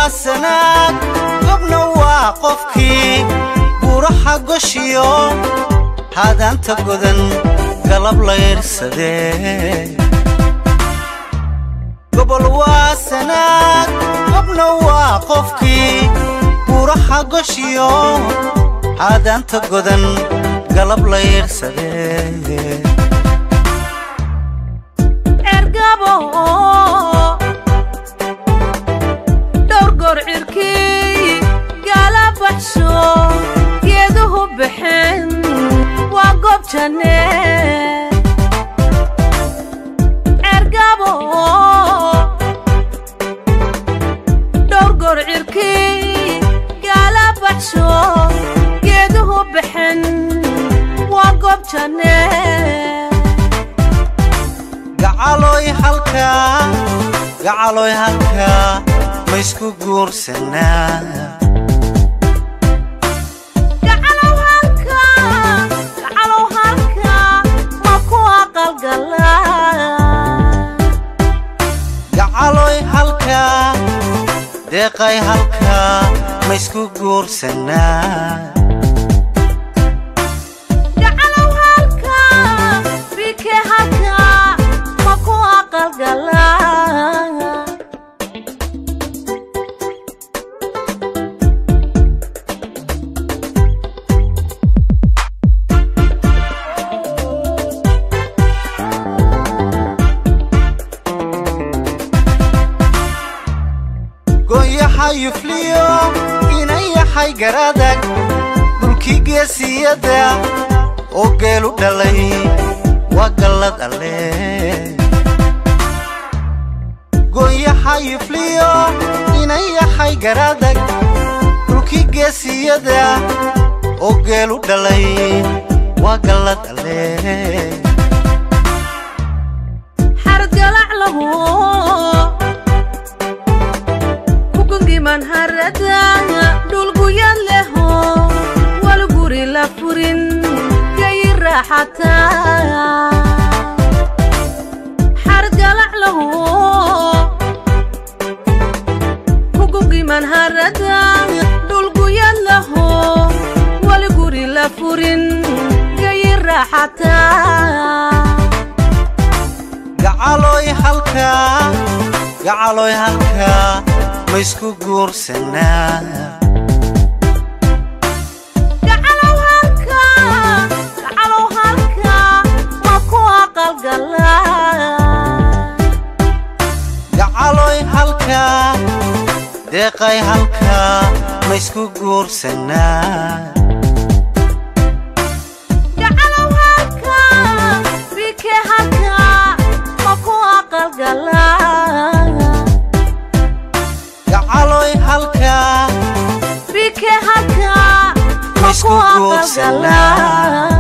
waa sanaag gobna waa qofkii buuraha goshiyo haadaanta godan galab layrsadee gobol waa sanaag gobna waa qofkii buuraha goshiyo haadaanta godan galab layrsadee cergabo dhowr goor cirkii gaala baxsho geeduhu baxeen waa goob janne cergabo dhowr goor cirkii gaala baxsho geeduhu baxeen waa goob janne gacaloy halkaa gacaloy halkaa ma isku guursanaa gacalow halka gacalow halka ma ku aqalgalaa gacaloy halkaa deeqay halkaa ma isku guursanaa gacalow halka bike halka ma ku aqalgalaa goonyaha yufliyo inan yahay garadag dhulkii geesiyadda oo geelu dhalay waa gallad alle goonyaha yufliyo inan yahay garadag dhulkii geesiyadda oo geelu dhalay waa gallad alle xarad galac lahu kugungiman harada dhulguyad leho wal guri la furin gayi raaxataa xarad galac lahu kugungiman harada dhulguyad leho wal guri la furin gayi raaxataa gacaloy halkaa gacaloy halkaa ma isku guursanaa gacalow halka gacalow halka ma ku aqalgalaa gacaloy halkaa deeqay halkaa ma isku guursanaa gacalow halka bike halka ma ku aqalgalaa gacaloy halkaa bike halka ma ma isku ku guursanaa aqalgalaa